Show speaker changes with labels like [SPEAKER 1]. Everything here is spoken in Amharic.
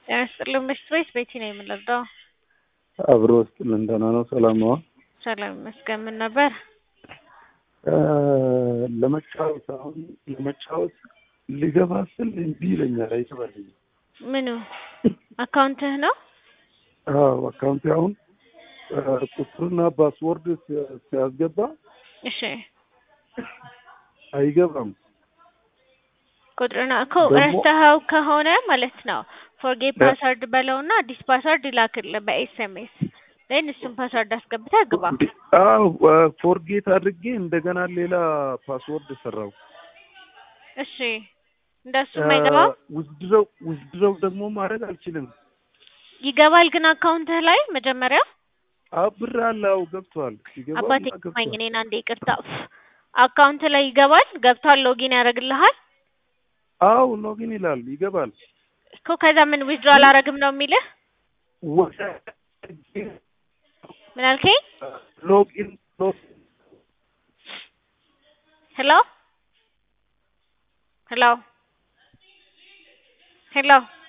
[SPEAKER 1] ጤና ይስጥልኝ ምሽት ወይስ ቤቲ ነው የምንረዳው?
[SPEAKER 2] አብሮ ውስጥ ልንደና ነው። ሰላም ነው።
[SPEAKER 1] ሰላም ይመስገን። ምን ነበር?
[SPEAKER 2] ለመጫወት አሁን ለመጫወት ሊገባ ስል እምቢ ይለኛል፣ አይገባልኝም።
[SPEAKER 1] ምኑ አካውንትህ ነው?
[SPEAKER 2] አዎ አካውንቴ አሁን ቁጥርና ፓስወርድ ሲያስገባ
[SPEAKER 1] እሺ
[SPEAKER 2] አይገባም።
[SPEAKER 1] ቁጥርና እኮ
[SPEAKER 2] ደግሞ-
[SPEAKER 1] ረስተኸው ከሆነ ማለት ነው ፎርጌት ፓስወርድ በለውና አዲስ ፓስወርድ ይላክልህ በኤስኤምኤስ ን እሱን ፓስወርድ አስገብተህ ግባ።
[SPEAKER 2] አዎ ፎርጌት አድርጌ እንደገና ሌላ ፓስወርድ ሰራው።
[SPEAKER 1] እሺ እንደሱ አይገባም።
[SPEAKER 2] ውዝድረው ውዝድረው ደግሞ ማድረግ አልችልም።
[SPEAKER 1] ይገባል ግን አካውንትህ ላይ መጀመሪያ
[SPEAKER 2] አዎ ብር አለው ገብቷል። ሲገባ
[SPEAKER 1] አባቴ
[SPEAKER 2] ገብቷል።
[SPEAKER 1] ማኝ እኔን አንዴ ይቅርታ አካውንት ላይ ይገባል ገብቷል ሎጊን ያደርግልሃል
[SPEAKER 2] አዎ ሎጊን ይላል ይገባል።
[SPEAKER 1] እኮ ከዛ ምን ዊዝድሮ አላረግም ነው የሚልህ
[SPEAKER 2] ወደ
[SPEAKER 1] ምን አልከኝ
[SPEAKER 2] ሎጊን ሎጊን
[SPEAKER 1] ሄሎ ሄሎ ሄሎ